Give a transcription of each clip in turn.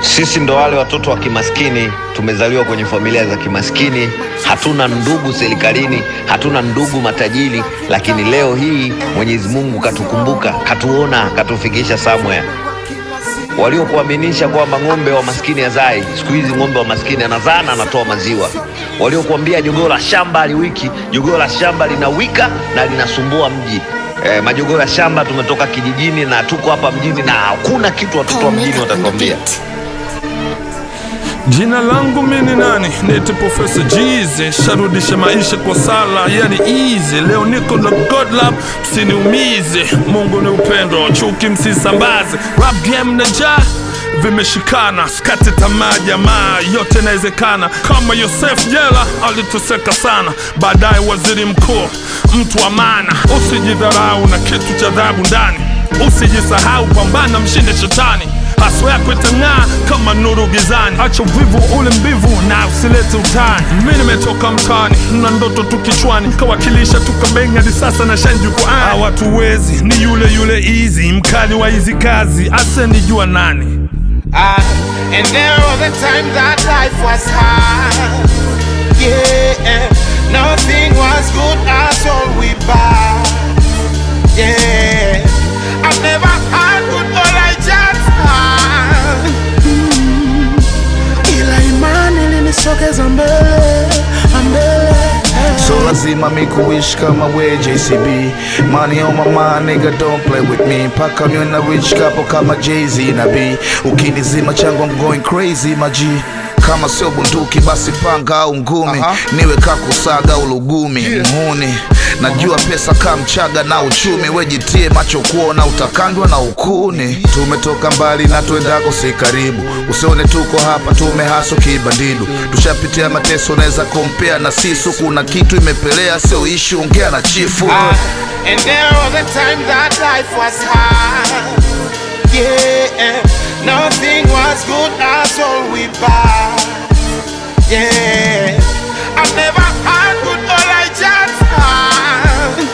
Sisi ndo wale watoto wa kimaskini, tumezaliwa kwenye familia za kimaskini, hatuna ndugu serikalini, hatuna ndugu matajiri, lakini leo hii Mwenyezi Mungu katukumbuka, katuona, katufikisha somewhere. Waliokuaminisha kwamba ng'ombe wa maskini hazai, siku hizi ng'ombe wa maskini anazaa na anatoa maziwa. Waliokuambia jogoo la shamba aliwiki, jogoo la shamba linawika na linasumbua mji. Eh, majogoo ya shamba tumetoka kijijini na tuko hapa mjini na hakuna kitu watoto wa mjini watatuambia. Jina langu mimi nani? Nite Profesa Jize, sharudisha maisha kwa sala, yani easy. Leo niko na God Lab, msiniumize. Mungu ni upendo, chuki msisambaze. Rap game na ja vimeshikana, skate tamaa jamaa, yote inawezekana. Kama Yosef jela aliteseka sana, baadaye waziri mkuu, mtu wa maana. Usijidharau na kitu cha dhahabu ndani, usijisahau, pambana, mshinde shetani haswa yako itang'aa kama nuru gizani. Acha uvivu ule mbivu na usilete utani. Mi nimetoka mtaani na ndoto tu kichwani, kawakilisha tukabenga hadi sasa na shine jukwaani. Hawatuwezi ni yule yule easy, mkali wa hizi kazi, asenijua nani? Ah, and there were the times that life was hard. Yeah, nothing was good at all we bad. Yeah, I've never had good, all I just had. ila imani ilinisogeza mbele mbele So lazima mi kuishi kama we JCB Money on my mind nigga don't play with me Mpaka niwe na rich couple kama Jay-Z na B Ukinizima changu I'm going crazy maji kama sio bunduki basi panga au ngumi niwe kakusaga au lugumi mhuni najua pesa kaa mchaga na uchumi wejitie macho kuona utakandwa na ukuni tumetoka mbali na tuendako si karibu usione tuko hapa tumehaso kibandidu tushapitia mateso unaweza kompea na sisu kuna kitu imepelea sio ishi ongea na chifu Ah, and there were the times that life was hard. Yeah, nothing was good at all we bad. Yeah, I've never had good, all I just had.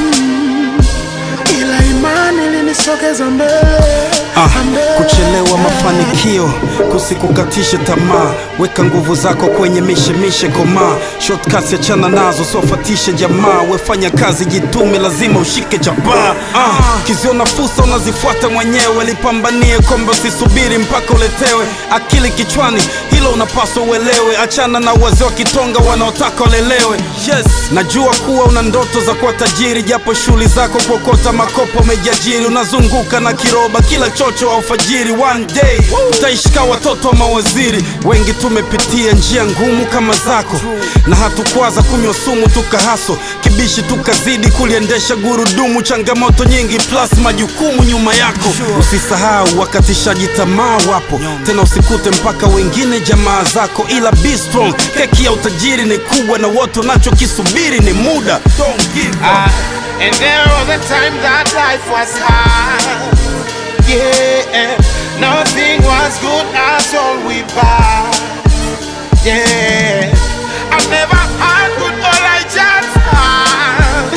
ila imani ilinisogeza mbele Ah, mbele. kuchelewa mafanikio kusikukatishe tamaa weka nguvu zako kwenye mishemishe komaa shortcuts achana nazo sofatishe jamaa wefanya kazi jitume lazima ushike jabaa ah, kiziona fursa unazifuata mwenyewe lipambanie kombe usisubiri mpaka uletewe akili kichwani hilo unapaswa uelewe achana na wazee wa kitonga wanaotaka walelewe yes najua kuwa una ndoto za kuwa tajiri japo shughuli zako kuokota makopo umejiajiri unazunguka na kiroba kila chocho wa alfajiri one day utaishika watoto wa mawaziri wengi tumepitia njia ngumu kama zako na hatukwaza kunywa sumu tukahaso kibishi tukazidi kuliendesha gurudumu changamoto nyingi plus majukumu nyuma yako usisahau wakatishaji tamaa wapo tena usikute mpaka wengine jamaa zako ila be strong keki ya utajiri ni kubwa na wote unachokisubiri ni muda Don't give up. Ah, and there were the times that life was hard. Yeah, nothing was good at all we bad. Yeah, I've never had good, all I just had.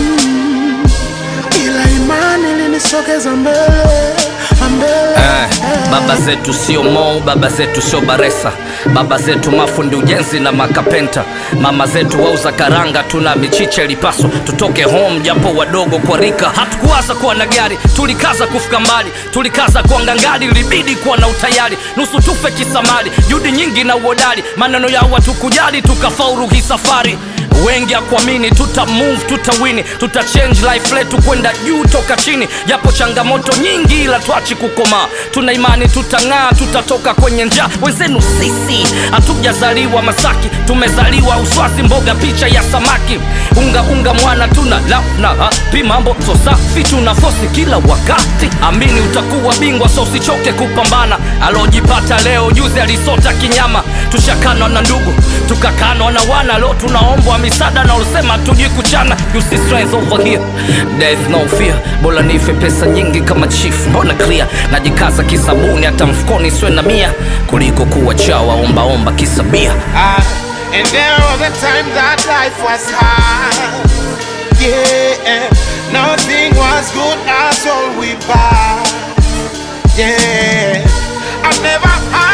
ila imani ilinisogeza mbele mbele Eh, baba zetu sio Mo, baba zetu sio Baresa, baba zetu mafundi ujenzi na makapenta, mama zetu wauza karanga, tuna michicha ilipaswa tutoke home japo wadogo kwa rika. Hatukuwaza kuwa na gari, tulikaza kufika mbali, tulikaza kuwa ngangari, ilibidi kuwa na utayari, nusu tufe kisamali, juhudi nyingi na uhodari, maneno yao hatukujali, tukafaulu hii safari wengi akuamini tuta move tutawini tuta change life letu kwenda juu toka chini japo changamoto nyingi ila twachi kukomaa tuna imani tutang'aa tutatoka kwenye njaa wenzenu sisi hatujazaliwa masaki tumezaliwa uswazi mboga picha ya samaki unga unga mwana tuna lafna hapi mambo so safi tuna fosi kila wakati amini utakuwa bingwa so usichoke kupambana alojipata leo juzi alisota kinyama tushakanwa na ndugu tukakanwa na wana leo tunaombwa misaada na ulisema tujui kuchana you see strength over here there is no fear bora nife pesa nyingi kama chief mbona clear najikaza kisabuni hata mfukoni siwe na mia kuliko kuwa chawa ombaomba kisabia Ah, and there were the times that life was hard. Yeah, nothing was good at all we bad. Yeah, I've never had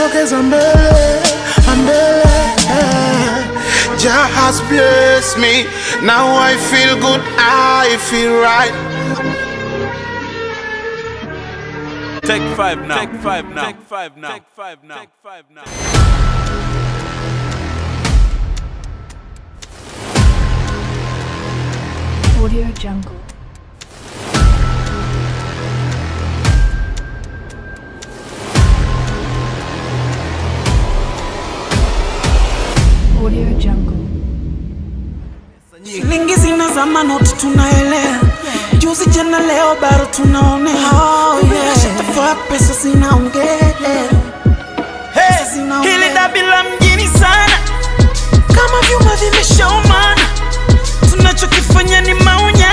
limenisogeza mbele mbele Jah has blessed me. Now I feel good, I feel right. Take five now. Take five now. Take five now. Take five now. Take five now. Audio Jungle. Audio Jungle. shilingi zinazama noti tunaelea juzi jana leo bado tunaonea oh, yeah. shatafaa pesa zinaongea Pesa zinaongea. hili dabi la mjini sana kama vyuma vimeshaumana tunachokifanya ni maunya